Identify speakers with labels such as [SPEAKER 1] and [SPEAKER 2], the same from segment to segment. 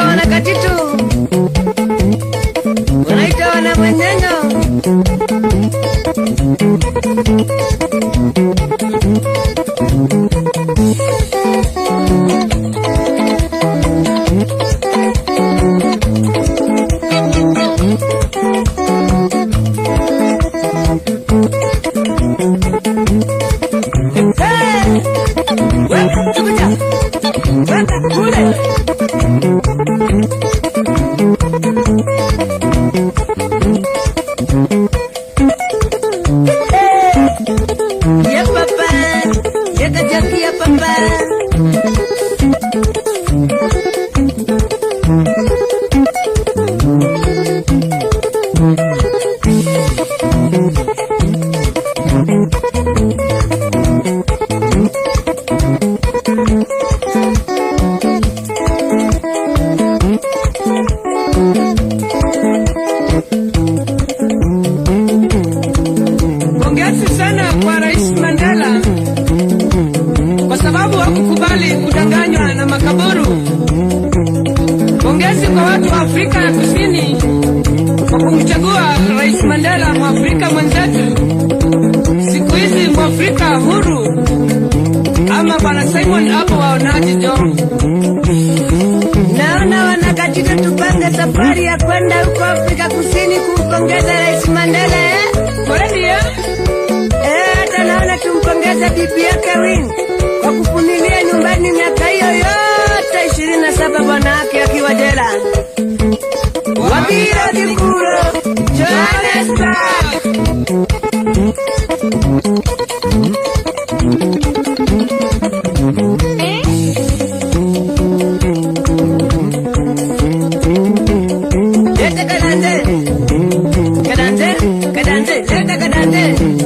[SPEAKER 1] wanakatitu wanaita wana mwenyenyo Hey! Wewe, kuja. Wewe, kule. Ya papa, ya kajaki ya papa.
[SPEAKER 2] Pongezi sana kwa Rais Mandela kwa sababu hakukubali kudanganywa na makaburu. Pongezi kwa watu wa Afrika ya Kusini kwa kumchagua Rais Mandela, Mwafrika mwenzetu. Siku hizi Mwafrika huru, ama Bwana Simon hapo waonaje jo?
[SPEAKER 1] Naona wanakatitu tupange safari ya kwenda huko Afrika Kusini kumpongeza Rais Mandela eh?
[SPEAKER 2] Kweli eh?
[SPEAKER 1] Eh, hata naona tumpongeze bibi yake Win kwa kuvumilia nyumbani miaka hiyo yote ishirini na saba bwana wake akiwa jela. Wabira Kikuro, Johannesburg. Lete kadande, kadande, kadande, lete kadande.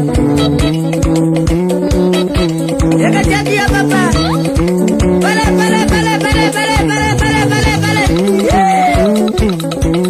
[SPEAKER 1] Leka jadi ya papa. Pale, pale, pale, pale, pale, pale, pale, pale, pale. Yeah.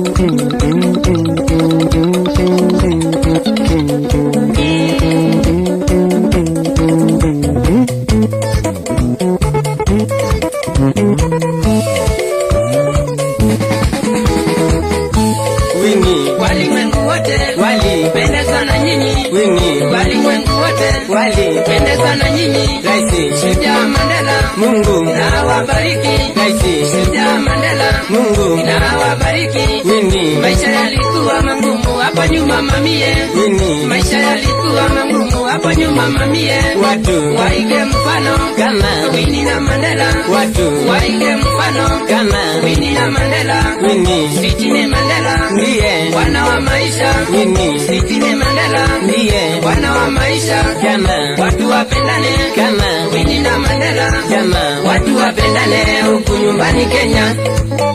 [SPEAKER 3] Winnie,
[SPEAKER 2] Walimwengu wote
[SPEAKER 3] Wali,
[SPEAKER 2] pendezwa na nyinyi,
[SPEAKER 3] Winnie,
[SPEAKER 2] walimwengu wote
[SPEAKER 3] Wali,
[SPEAKER 2] pendezwa na nyinyi.
[SPEAKER 3] Raisi,
[SPEAKER 2] Shujaa Mandela
[SPEAKER 3] Mungu,
[SPEAKER 2] na wabariki.
[SPEAKER 3] Raisi,
[SPEAKER 2] Shujaa Mandela
[SPEAKER 3] Mungu,
[SPEAKER 2] na wabariki.
[SPEAKER 3] Winnie,
[SPEAKER 2] Maisha yalikuwa magumu hapo nyuma mamie,
[SPEAKER 3] Winnie,
[SPEAKER 2] maisha yalikuwa magumu hapo nyuma mamie.
[SPEAKER 3] watu,
[SPEAKER 2] Waige mfano
[SPEAKER 3] kama,
[SPEAKER 2] Winnie na Mandela,
[SPEAKER 3] watu,
[SPEAKER 2] waige mfano
[SPEAKER 3] kama,
[SPEAKER 2] Winnie na Mandela,
[SPEAKER 3] Winnie,
[SPEAKER 2] Sitine Mandela,
[SPEAKER 3] ndiye,
[SPEAKER 2] bwana wa maisha.
[SPEAKER 3] Winnie,
[SPEAKER 2] Sitine Mandela,
[SPEAKER 3] ndiye,
[SPEAKER 2] bwana wa maisha.
[SPEAKER 3] kama,
[SPEAKER 2] Watu wapendane
[SPEAKER 3] kama,
[SPEAKER 2] Winnie na Mandela,
[SPEAKER 3] kama,
[SPEAKER 2] watu wapendane huku nyumbani Kenya.